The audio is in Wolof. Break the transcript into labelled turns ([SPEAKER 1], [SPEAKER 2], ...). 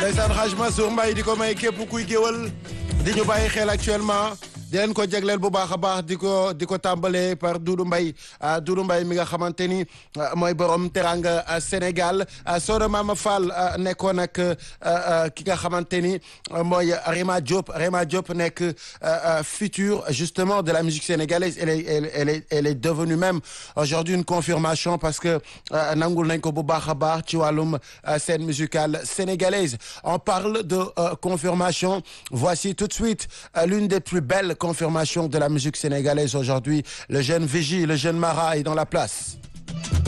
[SPEAKER 1] ndeysaan Haj Mansour Mbaye di ko may képp kuy géwal di ñu bàyyi xel actuellement di leen ko jagleel bu baax a baax di ko di ko tàmbalee par Doudou Mbaye Doudou Mbaye mi nga xamante ni mooy borom teranga Sénégal Soda Mama Fall nekkoon ak ki nga xamante ni mooy Rema Diop Rema Diop nekk futur justement de la musique sénégalaise elle est elle est elle est devenue même aujourd'hui une confirmation parce que nangul nañ ko bu baax a baax ci wàllum scène musicale sénégalaise on parle de confirmation voici tout de suite l'une des plus belles confirmation de la musique sénégalaise aujourd'hui le jeune Vigie le jeune Mara est dans la place